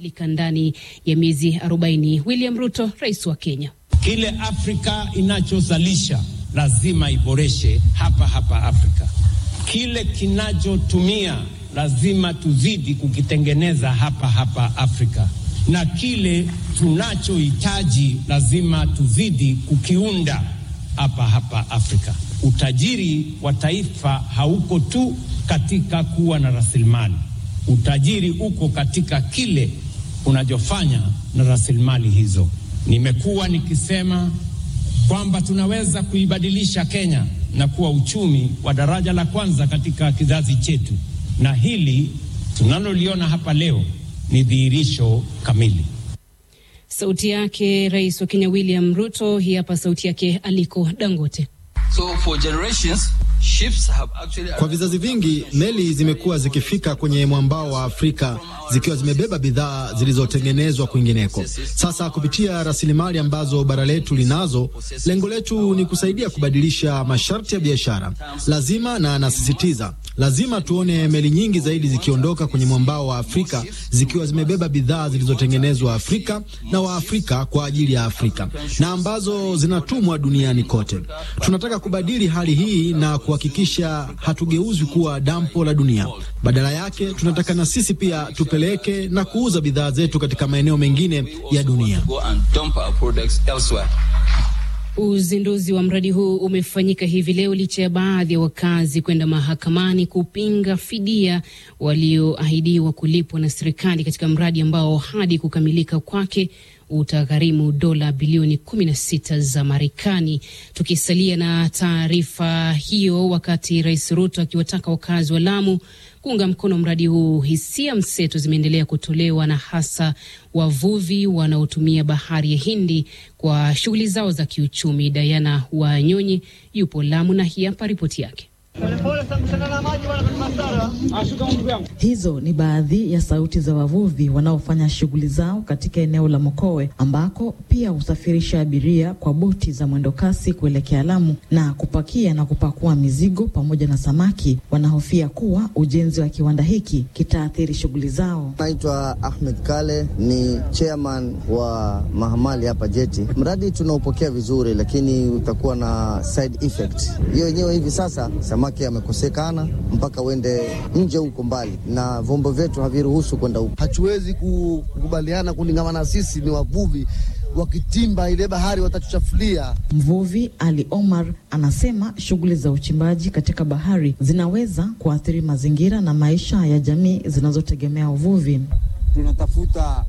lika ndani ya miezi 40. William Ruto, rais wa Kenya. Kile Afrika inachozalisha lazima iboreshe hapa hapa Afrika. Kile kinachotumia lazima tuzidi kukitengeneza hapa hapa Afrika, na kile tunachohitaji lazima tuzidi kukiunda hapa hapa Afrika. Utajiri wa taifa hauko tu katika kuwa na rasilimali. Utajiri uko katika kile unachofanya na rasilimali hizo. Nimekuwa nikisema kwamba tunaweza kuibadilisha Kenya na kuwa uchumi wa daraja la kwanza katika kizazi chetu, na hili tunaloliona hapa leo ni dhihirisho kamili. Sauti yake rais wa Kenya William Ruto. Hii hapa sauti yake Aliko Dangote. So for generations, ships have actually... Kwa vizazi vingi meli zimekuwa zikifika kwenye mwambao wa Afrika zikiwa zimebeba bidhaa zilizotengenezwa kwingineko. Sasa kupitia rasilimali ambazo bara letu linazo, lengo letu ni kusaidia kubadilisha masharti ya biashara. Lazima na anasisitiza, lazima tuone meli nyingi zaidi zikiondoka kwenye mwambao wa Afrika zikiwa zimebeba bidhaa zilizotengenezwa Afrika na Waafrika kwa ajili ya Afrika na ambazo zinatumwa duniani kote. Tunataka kubadili hali hii na kuhakikisha hatugeuzwi kuwa dampo la dunia. Badala yake, tunataka na sisi pia tupeleke na kuuza bidhaa zetu katika maeneo mengine ya dunia. Uzinduzi wa mradi huu umefanyika hivi leo licha ya baadhi ya wakazi kwenda mahakamani kupinga fidia walioahidiwa kulipwa na serikali katika mradi ambao hadi kukamilika kwake utagharimu dola bilioni 16 za Marekani. Tukisalia na taarifa hiyo, wakati Rais Ruto akiwataka wakazi wa Lamu kuunga mkono mradi huu, hisia mseto zimeendelea kutolewa na hasa wavuvi wanaotumia bahari ya Hindi kwa shughuli zao za kiuchumi. Diana Wanyonyi yupo Lamu na hii hapa ripoti yake. Hizo ni baadhi ya sauti za wavuvi wanaofanya shughuli zao katika eneo la Mokowe ambako pia husafirisha abiria kwa boti za mwendokasi kuelekea Lamu na kupakia na kupakua mizigo pamoja na samaki. Wanahofia kuwa ujenzi wa kiwanda hiki kitaathiri shughuli zao. Naitwa Ahmed Kale, ni chairman wa mahamali hapa Jeti. Mradi tunaopokea vizuri, lakini utakuwa na side effect hiyo yenyewe. Hivi sasa samaki amekosekana mpaka uende nje huko mbali, na vyombo vyetu haviruhusu kwenda huko. Hatuwezi kukubaliana kulingana na sisi ni wavuvi wakitimba ile bahari watatuchafulia. Mvuvi Ali Omar anasema shughuli za uchimbaji katika bahari zinaweza kuathiri mazingira na maisha ya jamii zinazotegemea uvuvi. Tunatafuta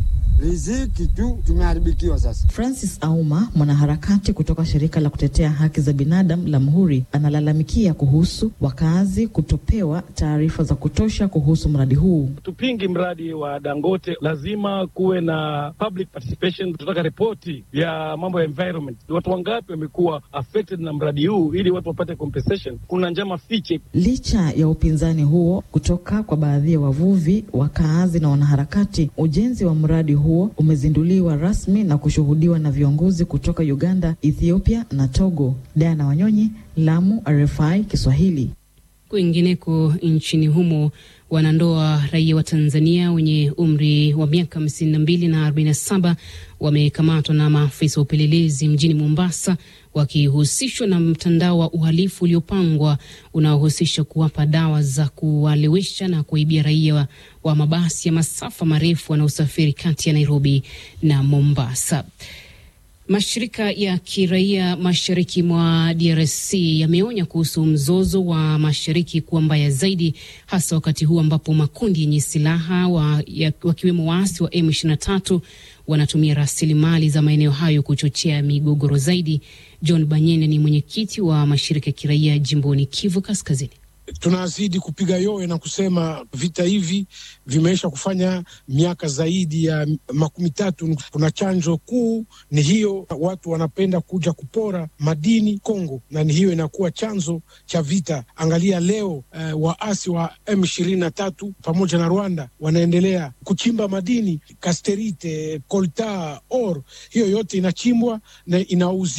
riziki tu, tumeharibikiwa sasa. Francis Auma, mwanaharakati kutoka shirika la kutetea haki za binadamu la Mhuri, analalamikia kuhusu wakazi kutopewa taarifa za kutosha kuhusu mradi huu. Tupingi mradi wa Dangote, lazima kuwe na public participation. Tunataka ripoti ya mambo ya environment, watu wangapi wamekuwa affected na mradi huu, ili watu wapate compensation. Kuna njama fiche. Licha ya upinzani huo kutoka kwa baadhi ya wavuvi, wakaazi na wanaharakati, ujenzi wa mradi huo umezinduliwa rasmi na kushuhudiwa na viongozi kutoka Uganda, Ethiopia na Togo. Diana Wanyonyi, Lamu, RFI Kiswahili. Kwingineko nchini humo wanandoa raia wa Tanzania wenye umri wa miaka hamsini na mbili na arobaini na saba wamekamatwa na maafisa wa upelelezi mjini Mombasa wakihusishwa na mtandao wa uhalifu uliopangwa unaohusisha kuwapa dawa za kuwalewesha na kuwaibia raia wa, wa mabasi ya masafa marefu wanaosafiri kati ya Nairobi na Mombasa. Mashirika ya kiraia mashariki mwa DRC yameonya kuhusu mzozo wa mashariki kuwa mbaya zaidi, hasa wakati huu ambapo makundi yenye silaha wa, ya, wakiwemo waasi wa M23 wanatumia rasilimali za maeneo hayo kuchochea migogoro zaidi. John Banyene ni mwenyekiti wa mashirika ya kiraia jimboni Kivu Kaskazini. Tunazidi kupiga yowe na kusema vita hivi vimeisha kufanya miaka zaidi ya makumi tatu. Kuna chanjo kuu ni hiyo, watu wanapenda kuja kupora madini Kongo, na ni hiyo inakuwa chanzo cha vita. Angalia leo eh, waasi wa M ishirini na tatu pamoja na Rwanda wanaendelea kuchimba madini kasterite, colta, or, hiyo yote inachimbwa na inauziwa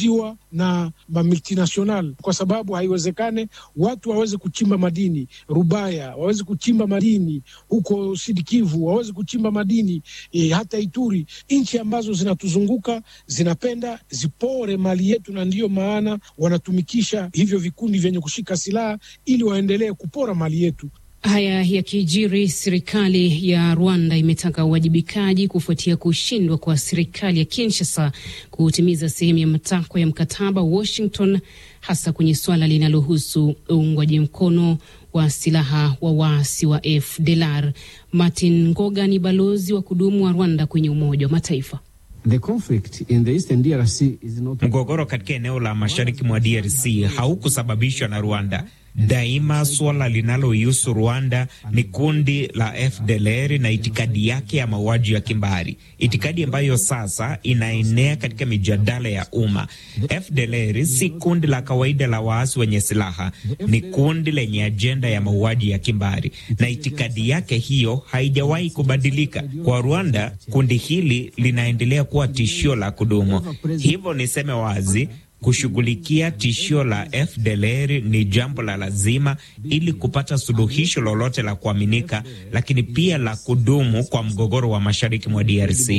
na multinational, kwa sababu haiwezekane watu waweze kuchimba madini Rubaya, waweze kuchimba madini huko Sidikivu, waweze kuchimba madini e, hata Ituri. Nchi ambazo zinatuzunguka zinapenda zipore mali yetu, na ndiyo maana wanatumikisha hivyo vikundi vyenye kushika silaha ili waendelee kupora mali yetu. Haya yakijiri, serikali ya Rwanda imetaka uwajibikaji kufuatia kushindwa kwa serikali ya Kinshasa kutimiza sehemu ya matakwa ya mkataba Washington, hasa kwenye suala linalohusu uungwaji mkono wa silaha wa waasi wa FDLR. Martin Ngoga ni balozi wa kudumu wa Rwanda kwenye Umoja wa Mataifa. The conflict in the Eastern DRC is not... Mgogoro katika eneo la mashariki mwa DRC haukusababishwa na Rwanda. Daima suala linalohusu Rwanda ni kundi la FDLR na itikadi yake ya mauaji ya kimbari, itikadi ambayo sasa inaenea katika mijadala ya umma. FDLR si kundi la kawaida la waasi wenye silaha, ni kundi lenye ajenda ya mauaji ya kimbari, na itikadi yake hiyo haijawahi kubadilika. Kwa Rwanda, kundi hili linaendelea kuwa tishio la kudumu. Hivyo niseme wazi kushughulikia tishio la FDLR ni jambo la lazima ili kupata suluhisho lolote la kuaminika, lakini pia la kudumu kwa mgogoro wa mashariki mwa DRC.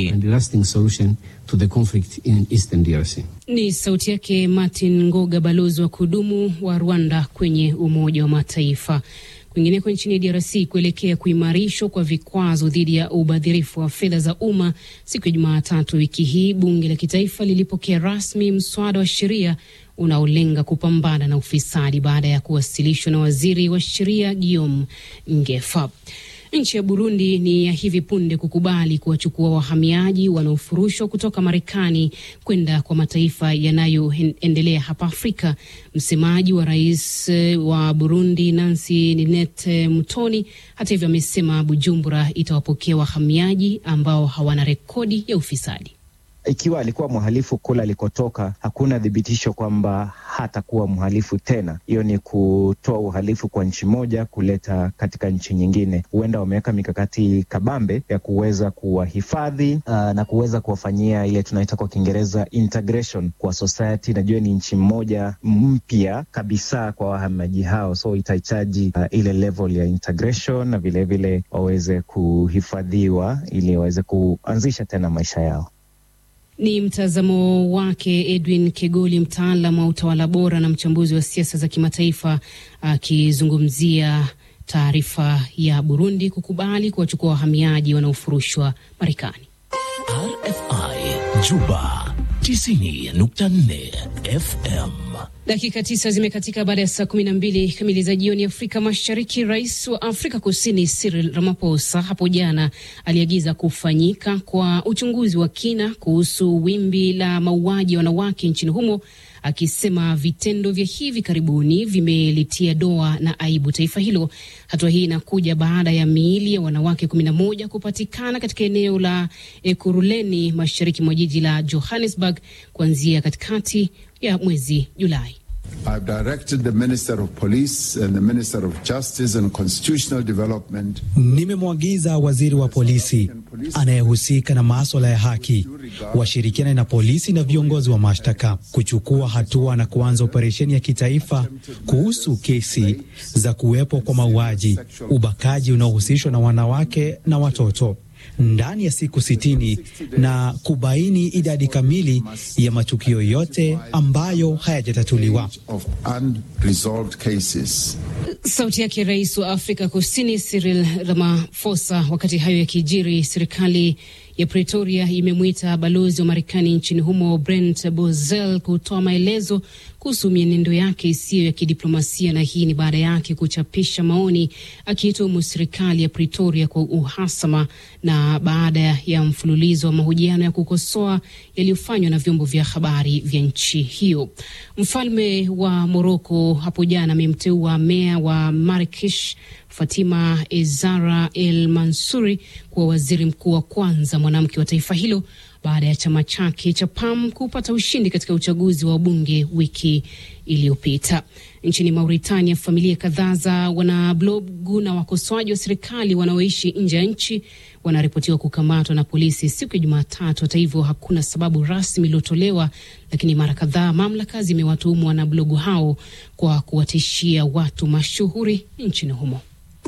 Ni sauti yake Martin Ngoga, balozi wa kudumu wa Rwanda kwenye Umoja wa Mataifa. Kwingineko nchini DRC, kuelekea kuimarishwa kwa vikwazo dhidi ya ubadhirifu wa fedha za umma, siku ya Jumatatu wiki hii bunge la kitaifa lilipokea rasmi mswada wa sheria unaolenga kupambana na ufisadi baada ya kuwasilishwa na waziri wa sheria Guillaume Ngefa. Nchi ya Burundi ni ya hivi punde kukubali kuwachukua wahamiaji wanaofurushwa kutoka Marekani kwenda kwa mataifa yanayoendelea hapa Afrika. Msemaji wa rais wa Burundi Nancy Ninette Mutoni, hata hivyo, amesema Bujumbura itawapokea wahamiaji ambao hawana rekodi ya ufisadi. Ikiwa alikuwa mhalifu kule alikotoka, hakuna thibitisho kwamba hatakuwa mhalifu tena. Hiyo ni kutoa uhalifu kwa nchi moja kuleta katika nchi nyingine. Huenda wameweka mikakati kabambe ya kuweza kuwahifadhi uh, na kuweza kuwafanyia ile tunaita kwa Kiingereza integration kwa society. Najua ni nchi moja mpya kabisa kwa wahamiaji hao, so itahitaji uh, ile level ya integration na vilevile waweze kuhifadhiwa ili waweze kuanzisha tena maisha yao. Ni mtazamo wake Edwin Kegoli, mtaalam wa utawala bora na mchambuzi wa siasa za kimataifa, akizungumzia taarifa ya Burundi kukubali kuwachukua wahamiaji wanaofurushwa Marekani. RFI Juba 90.4 FM. Dakika tisa zimekatika baada ya saa kumi na mbili kamili za jioni Afrika Mashariki. Rais wa Afrika Kusini Cyril Ramaphosa hapo jana aliagiza kufanyika kwa uchunguzi wa kina kuhusu wimbi la mauaji ya wanawake nchini humo, akisema vitendo vya hivi karibuni vimelitia doa na aibu taifa hilo. Hatua hii inakuja baada ya miili ya wanawake kumi na moja kupatikana katika eneo la Ekurhuleni mashariki mwa jiji la Johannesburg kuanzia katikati ya mwezi Julai. I've directed the Minister of Police and the Minister of Justice and Constitutional Development. Nimemwagiza waziri wa polisi anayehusika na maswala ya haki washirikiane na polisi na viongozi wa mashtaka kuchukua hatua na kuanza operesheni ya kitaifa kuhusu kesi za kuwepo kwa mauaji, ubakaji unaohusishwa na wanawake na watoto ndani ya siku sitini na kubaini idadi kamili ya matukio yote ambayo hayajatatuliwa. Sauti yake rais wa Afrika Kusini Cyril Ramaphosa. Wakati hayo yakijiri, serikali ya Pretoria imemwita balozi wa Marekani nchini humo Brent Bozell kutoa maelezo kuhusu mienendo yake isiyo ya kidiplomasia, na hii ni baada yake kuchapisha maoni akiituhumu serikali ya Pretoria kwa uhasama na baada ya mfululizo wa mahojiano ya kukosoa yaliyofanywa na vyombo vya habari vya nchi hiyo. Mfalme wa Moroko hapo jana amemteua meya wa Marrakesh Fatima Ezara El Mansuri kuwa waziri mkuu wa kwanza mwanamke wa taifa hilo baada ya chama chake cha PAM kupata ushindi katika uchaguzi wa bunge wiki iliyopita. Nchini Mauritania, familia kadhaa za wanablogu na wakosoaji wa serikali wanaoishi nje ya nchi wanaripotiwa kukamatwa na polisi siku ya Jumatatu. Hata hivyo, hakuna sababu rasmi iliyotolewa, lakini mara kadhaa mamlaka zimewatuhumu wanablogu hao kwa kuwatishia watu mashuhuri nchini humo.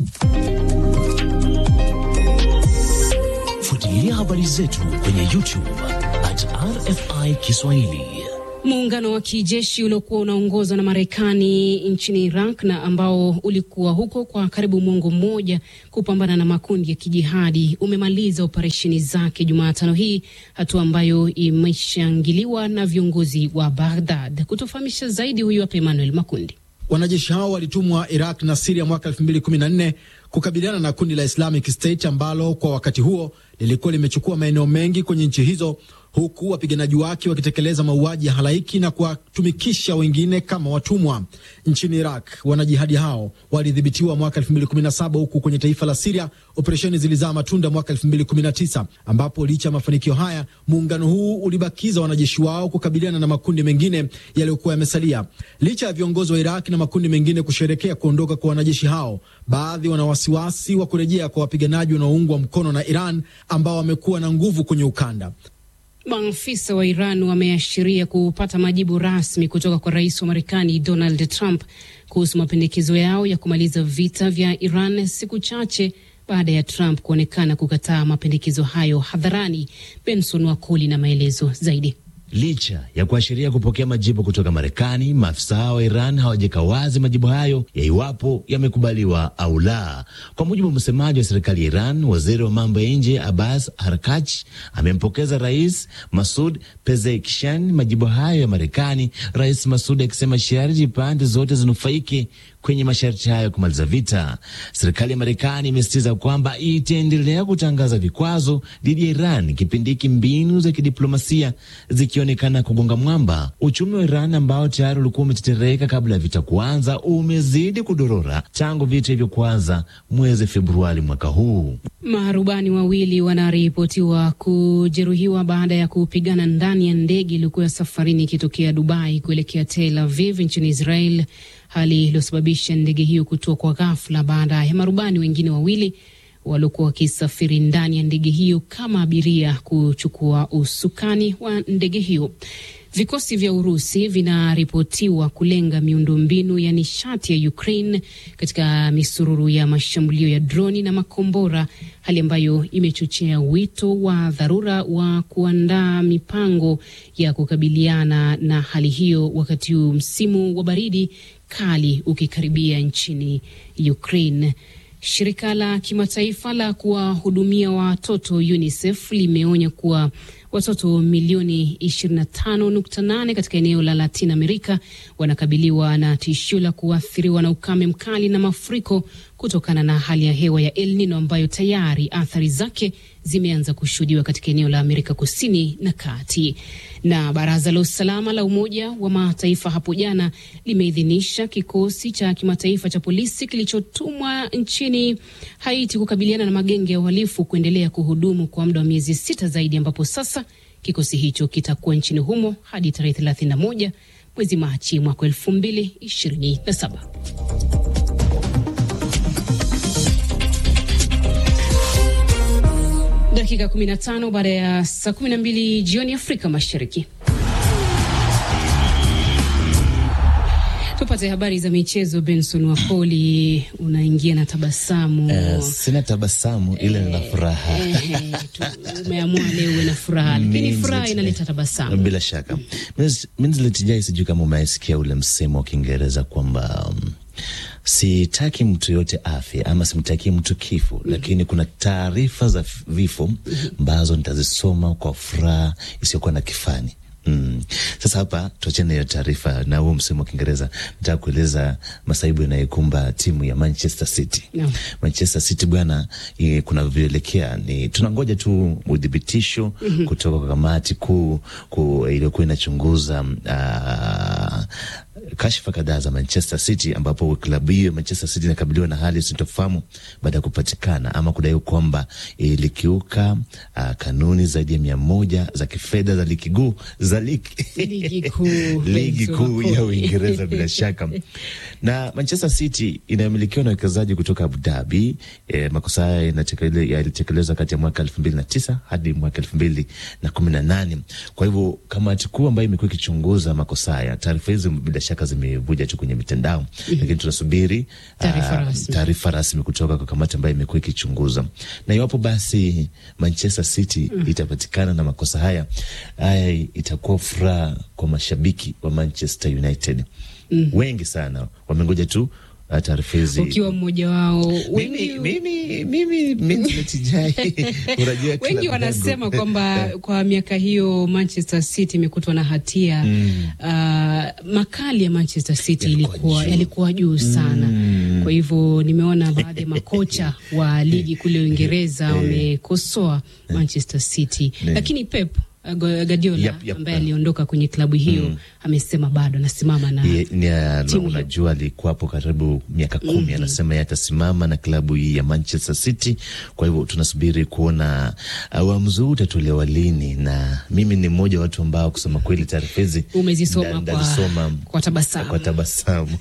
Fuatilia habari zetu kwenye YouTube at RFI Kiswahili. Muungano wa kijeshi uliokuwa unaongozwa na Marekani nchini Iraq na ambao ulikuwa huko kwa karibu mwongo mmoja kupambana na makundi ya kijihadi umemaliza operesheni zake Jumatano hii, hatua ambayo imeshangiliwa na viongozi wa Baghdad. Kutofahamisha zaidi, huyu hapa Emmanuel Makundi. Wanajeshi hao walitumwa Iraq na Siria mwaka 2014 kukabiliana na kundi la Islamic State ambalo kwa wakati huo lilikuwa limechukua maeneo mengi kwenye nchi hizo huku wapiganaji wake wakitekeleza mauaji ya halaiki na kuwatumikisha wengine kama watumwa. Nchini Iraq, wanajihadi hao walidhibitiwa mwaka 2017 huku kwenye taifa la Siria operesheni zilizaa matunda mwaka 2019, ambapo licha ya mafanikio haya, muungano huu ulibakiza wanajeshi wao kukabiliana na makundi mengine yaliyokuwa yamesalia. Licha ya viongozi wa Iraq na makundi mengine kusherekea kuondoka kwa wanajeshi hao, baadhi wana wasiwasi wa kurejea kwa wapiganaji wanaoungwa mkono na Iran ambao wamekuwa na nguvu kwenye ukanda. Maafisa wa Iran wameashiria kupata majibu rasmi kutoka kwa rais wa Marekani Donald Trump kuhusu mapendekezo yao ya kumaliza vita vya Iran siku chache baada ya Trump kuonekana kukataa mapendekezo hayo hadharani. Benson Wakoli na maelezo zaidi. Licha ya kuashiria kupokea majibu kutoka Marekani, maafisa wa Iran hawajaweka wazi majibu hayo ya iwapo yamekubaliwa au la. Kwa mujibu wa msemaji wa serikali ya Iran, waziri wa mambo ya nje Abbas Harakach amempokeza Rais Masud Pezeshkian majibu hayo ya Marekani, Rais Masud akisema sharti pande zote zinufaike kwenye masharti hayo ya kumaliza vita. Serikali ya Marekani imesisitiza kwamba itaendelea kutangaza vikwazo dhidi ya Iran kipindi hiki mbinu za kidiplomasia zikionekana kugonga mwamba. Uchumi wa Iran ambao tayari ulikuwa umetetereka kabla ya vita kuanza umezidi kudorora tangu vita hivyo kuanza mwezi Februari mwaka huu. Marubani wawili wanaripotiwa kujeruhiwa baada ya kupigana ndani ya ndege iliyokuwa safarini ikitokea Dubai kuelekea Tel Aviv nchini Israel, hali iliyosababisha ndege hiyo kutua kwa ghafla baada ya marubani wengine wawili waliokuwa wakisafiri ndani ya ndege hiyo kama abiria kuchukua usukani wa ndege hiyo. Vikosi vya Urusi vinaripotiwa kulenga miundombinu ya nishati ya Ukraine katika misururu ya mashambulio ya droni na makombora, hali ambayo imechochea wito wa dharura wa kuandaa mipango ya kukabiliana na hali hiyo, wakati huu msimu wa baridi kali ukikaribia nchini Ukraine. Shirika la kimataifa la kuwahudumia watoto UNICEF limeonya kuwa watoto milioni 25.8 katika eneo la Latin America wanakabiliwa na tishio la kuathiriwa na ukame mkali na mafuriko kutokana na hali ya hewa ya El Nino ambayo tayari athari zake zimeanza kushuhudiwa katika eneo la Amerika Kusini na Kati. Na Baraza la Usalama la Umoja wa Mataifa hapo jana limeidhinisha kikosi cha kimataifa cha polisi kilichotumwa nchini Haiti kukabiliana na magenge ya uhalifu kuendelea kuhudumu kwa muda wa miezi sita zaidi, ambapo sasa kikosi hicho kitakuwa nchini humo hadi tarehe 31 mwezi Machi mwaka 2027. Dakika 15 baada ya saa 12 jioni Afrika Mashariki. Tupate habari za michezo. Benson Wakoli, unaingia na tabasamu. Uh, sina tabasamu ile nina furaha. Umeamua leo uwe na furaha, lakini furaha inaleta tabasamu bila shaka. Minzletijai, sijui kama umeasikia ule msemo wa Kiingereza kwamba um, sitaki mtu yote afya ama simtakii mtu kifo, mm -hmm. Lakini kuna taarifa za vifo ambazo nitazisoma kwa furaha isiyokuwa na kifani. Mm. Sasa hapa tuachane hiyo taarifa na huo msemo wa Kiingereza. Nataka kueleza masaibu yanayokumba timu ya Manchester City. No. Manchester City bwana, kunavyoelekea ni tunangoja tu udhibitisho mm -hmm. kutoka kwa kamati kuu ku, iliyokuwa inachunguza uh, kashfa kadhaa za Manchester City ambapo klabu hiyo Manchester City inakabiliwa na hali sintofahamu baada ya kupatikana ama kudaiwa kwamba ilikiuka uh, kanuni zaidi ya mia moja za kifedha za ligi kuu za ligi kuu ligi kuu ya Uingereza bila shaka. Na Manchester City inayomilikiwa na wawekezaji kutoka Abu Dhabi. Eh, makosa haya yalitekelezwa kati ya mwaka elfu mbili na tisa hadi mwaka elfu mbili na kumi na nane. Kwa hivyo kamati kuu ambayo imekuwa ikichunguza makosa haya, taarifa hizi bila shaka zimevuja tu kwenye mitandao mm -hmm. Lakini tunasubiri taarifa uh, rasmi kutoka kwa kamati ambayo imekuwa ikichunguza, na iwapo basi Manchester City mm -hmm. itapatikana na makosa haya haya, itakuwa furaha kwa mashabiki wa Manchester United mm -hmm. Wengi sana wamengoja tu taarifa hizi ukiwa mmoja wao. Mimi mimi mimi mimi unajua, wengi wanasema kwamba kwa miaka hiyo Manchester City imekutwa na hatia mm. Uh, makali ya Manchester City ilikuwa yalikuwa juu sana mm. Kwa hivyo nimeona baadhi ya makocha wa ligi kule Uingereza wamekosoa Manchester City, lakini Pep Guardiola yep, yep, ambaye aliondoka kwenye klabu hiyo mm. amesema bado anasimama na yeah, timu. Unajua alikuwa hapo karibu miaka kumi mm -hmm. Anasema yeye atasimama na klabu hii ya Manchester City. Kwa hivyo tunasubiri kuona uamuzi huu utatolewa lini, na mimi ni mmoja wa watu ambao kusema kweli taarifa hizi umezisoma kwa, kwa tabasamu, kwa tabasamu.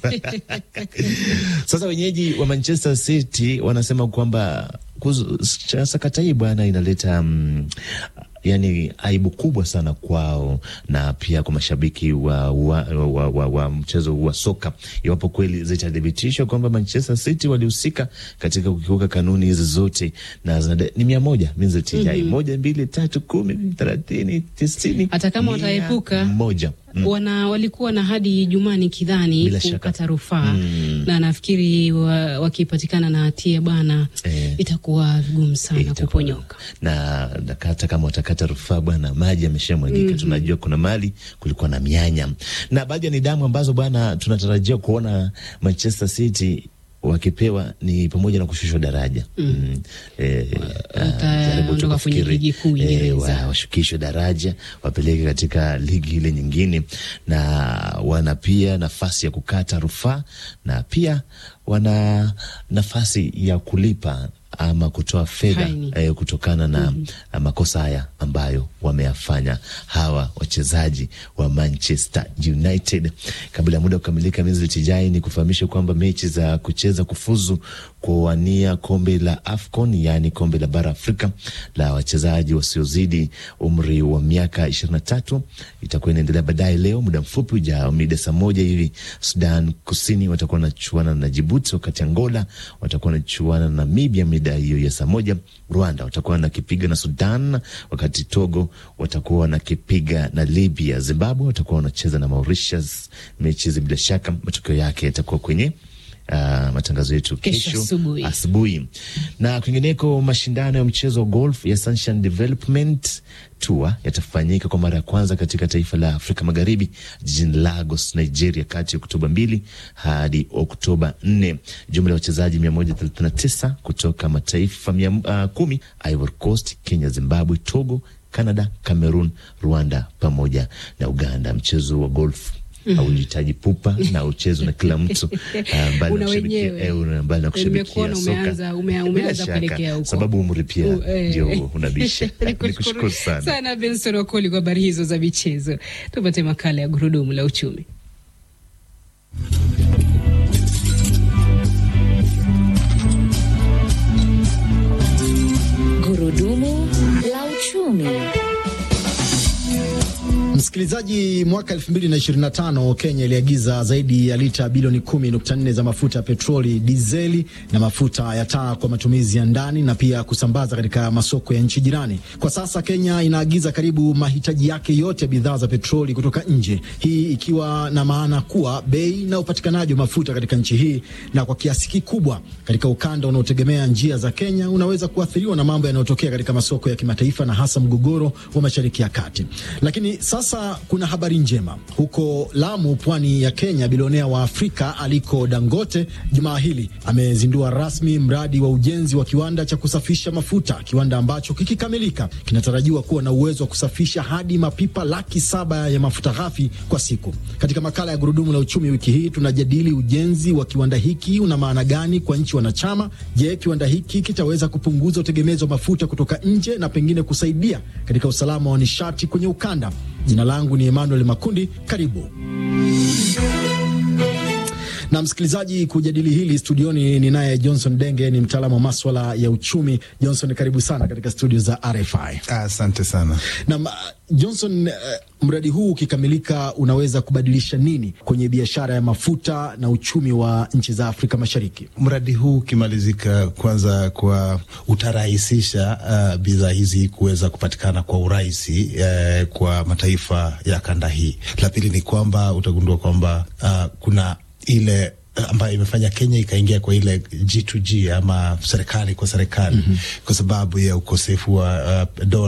Sasa wenyeji wa Manchester City wanasema kwamba sakata hii bwana inaleta um, yani aibu kubwa sana kwao na pia kwa mashabiki wa, wa, wa, wa, wa mchezo wa soka, iwapo kweli zitathibitishwa kwamba Manchester City walihusika katika kukiuka kanuni hizi zote, na ni mia moja minzitijai mm -hmm. moja mbili tatu kumi thelathini tisini, hata kama wataepuka moja Mm. Wana walikuwa na hadi Ijumaa nikidhani kukata rufaa mm. na nafikiri wakipatikana na hatia bwana eh, itakuwa vigumu sana kuponyoka, na hata kama watakata rufaa bwana, maji yameshamwagika. mm -hmm. Tunajua kuna mali kulikuwa na mianya na baadhi ya nidhamu ambazo bwana tunatarajia kuona Manchester City wakipewa ni pamoja na kushushwa daraja mm. mm. E, e, washukishwe daraja wapeleke katika ligi ile nyingine, na wana pia nafasi ya kukata rufaa na pia wana nafasi ya kulipa ama kutoa fedha eh, kutokana na mm -hmm. makosa haya ambayo wameyafanya hawa wachezaji wa Manchester United. Kabla ya muda kukamilika, Tijai, ni kufahamisha kwamba mechi za kucheza kufuzu kuwania kombe la AFCON yaani kombe la bara Afrika la wachezaji wasiozidi umri wa miaka ishirini na tatu itakuwa inaendelea baadaye leo muda mfupi ujao, mida saa moja hivi. Sudan Kusini watakuwa wanachuana na Jibuti, wakati Angola watakuwa wanachuana na Namibia mida hiyo ya saa moja. Rwanda watakuwa wanakipiga na Sudan, wakati Togo watakuwa wanakipiga na Libya. Zimbabwe watakuwa wanacheza na Mauritius. Mechi hizi bila shaka matokeo yake yatakuwa kwenye Uh, matangazo yetu kesho asubuhi. Na kwingineko, mashindano ya mchezo wa golf ya Sunshine Development Tour yatafanyika kwa mara ya kwanza katika taifa la Afrika Magharibi jijini Lagos, Nigeria, kati ya Oktoba mbili hadi Oktoba nne. Jumla ya wachezaji mia moja thelathini na tisa kutoka mataifa mia, uh, kumi Ivory Coast, Kenya, Zimbabwe, Togo, Canada, Cameroon, Rwanda pamoja na Uganda. Mchezo wa golf hauhitaji pupa na uchezo na kila mtu mbali na kushabikia soka, umeanza kuelekea huko, sababu umri pia ndio unabisha. Nikushukuru sana sana Benson Wakoli kwa habari hizo za michezo. Tupate makala ya gurudumu la uchumi. Gurudumu la uchumi. Msikilizaji, mwaka 2025 Kenya iliagiza zaidi ya lita bilioni 10.4 za mafuta ya petroli, dizeli na mafuta ya taa kwa matumizi ya ndani na pia kusambaza katika masoko ya nchi jirani. Kwa sasa Kenya inaagiza karibu mahitaji yake yote ya bidhaa za petroli kutoka nje, hii ikiwa na maana kuwa bei na upatikanaji wa mafuta katika nchi hii na kwa kiasi kikubwa katika ukanda unaotegemea njia za Kenya unaweza kuathiriwa na mambo yanayotokea katika masoko ya kimataifa na hasa mgogoro wa Mashariki ya Kati. Lakini sasa Sasa kuna habari njema huko Lamu, pwani ya Kenya. Bilionea wa Afrika Aliko Dangote jumaa hili amezindua rasmi mradi wa ujenzi wa kiwanda cha kusafisha mafuta, kiwanda ambacho kikikamilika kinatarajiwa kuwa na uwezo wa kusafisha hadi mapipa laki saba ya mafuta ghafi kwa siku. Katika makala ya Gurudumu la Uchumi wiki hii tunajadili ujenzi wa kiwanda hiki una maana gani kwa nchi wanachama. Je, kiwanda hiki kitaweza kupunguza utegemezi wa mafuta kutoka nje na pengine kusaidia katika usalama wa nishati kwenye ukanda? Jina langu ni Emmanuel Makundi, karibu na msikilizaji, kujadili hili studioni ni naye Johnson Denge, ni mtaalamu wa maswala ya uchumi. Johnson, karibu sana katika studio za RFI. Asante sana na Johnson, uh, mradi huu ukikamilika unaweza kubadilisha nini kwenye biashara ya mafuta na uchumi wa nchi za Afrika Mashariki? Mradi huu ukimalizika, kwanza kwa utarahisisha uh, bidhaa hizi kuweza kupatikana kwa urahisi uh, kwa mataifa ya kanda hii. La pili ni kwamba utagundua kwamba uh, kuna ile ambayo imefanya Kenya ikaingia kwa ile G2G ama serikali kwa serikali, mm -hmm. kwa sababu ya ukosefu wa uh, dola